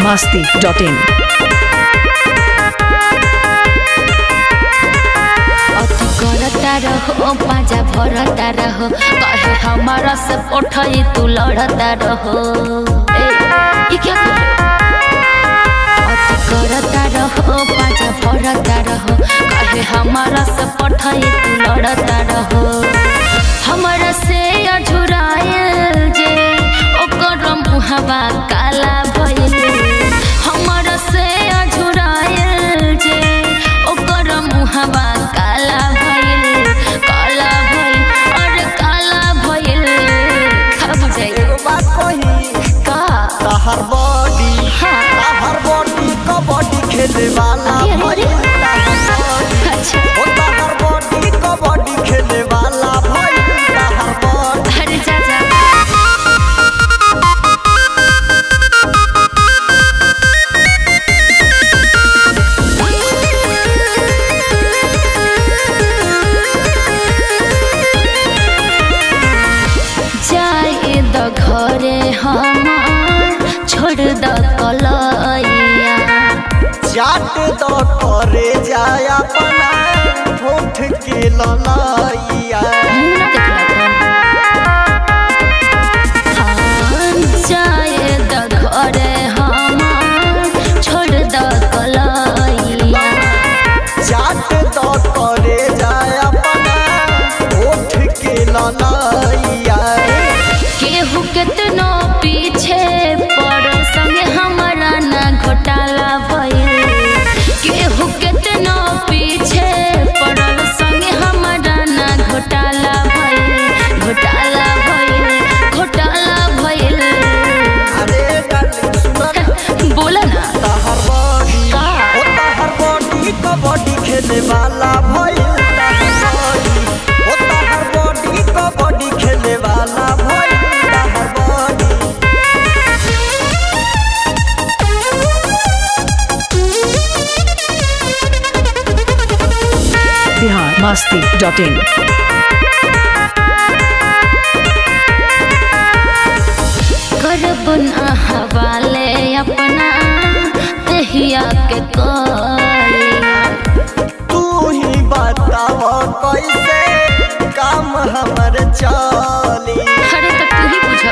masti.in. अति करता रहो पाजा भरता रहो कहे हमारा से उठाई तू लड़ता रहो ए, ये क्या कर रहे हो? अति करता रहो पाजा भरता रहो कहे हमारा से पठाई तू लड़ता रहो हमारा से अझुरायल जे ओकर मुहवा काला भइल हमारा से अझुरायल जे ओकर मुहवा काला भइल काला भइल अरे काला भइल का बुझाइ एगो बात कही का तहर बॉडी हाँ। तहर बॉडी कबड्डी खेले वाला अरे, अरे, अरे। भइल तहर बॉडी अच्छा ओ तहर बॉडी कबड्डी खेले वाला भइल तहर बॉडी अरे जा जा जाए द घरे हमार छोड़ द कलैया चाट दो करे जाय अपना होठ के ललैया मुंह ना देखला तन हाँ, जाए द घरे हमार छोड़ द कलैया चाट दो करे जाय अपना होठ के ललैया केहू केतनो पीछे पड़ो संगे हमारा ना घोटाला भइल केहू केतनो पीछे पड़ो संगे हमारा ना घोटाला भइल घोटाला भइल घोटाला भइल अरे डार्लिंग सुन ना बोला ना तहर बॉडी का? ओ तहर बॉडी कबड्डी खेले वाला भइल तहर बॉडी ओ तहर बॉडी कबड्डी खेले वाला भइल तहर बॉडी Bihar masti.in. करब ना हवाले अपना दहिया के कलिया तू ही बताव कैसे काम हमर चली अरे तो तू ही बुझ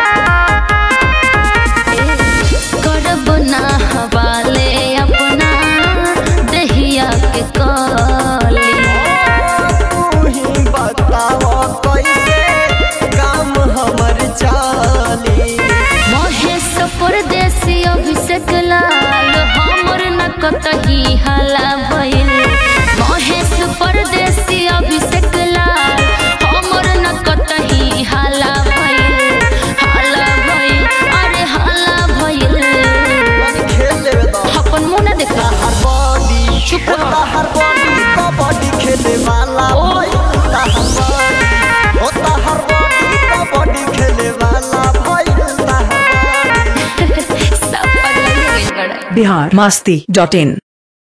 करब ना हवाले अपना दहिया के कलिया तू ही बताव कैसे काम हमर चली महेश परदेसी अभिषेक लाल हमर न कतही हाला भइल महेश परदेसी अभिषेक लाल हमर न कतही हाला भइल हाला भइल अरे हाला भइल खेले दो अपन मुंह न देखा तहर बॉडी चुप ओ रहो। तहर बॉडी कबड्डी खेले वाला ओ। भइल तहर बॉडी ओ तहर बॉडी कबड्डी खेले वाला भइल तहर बॉडी सब पगला गइल बड़ा Bihar masti.in.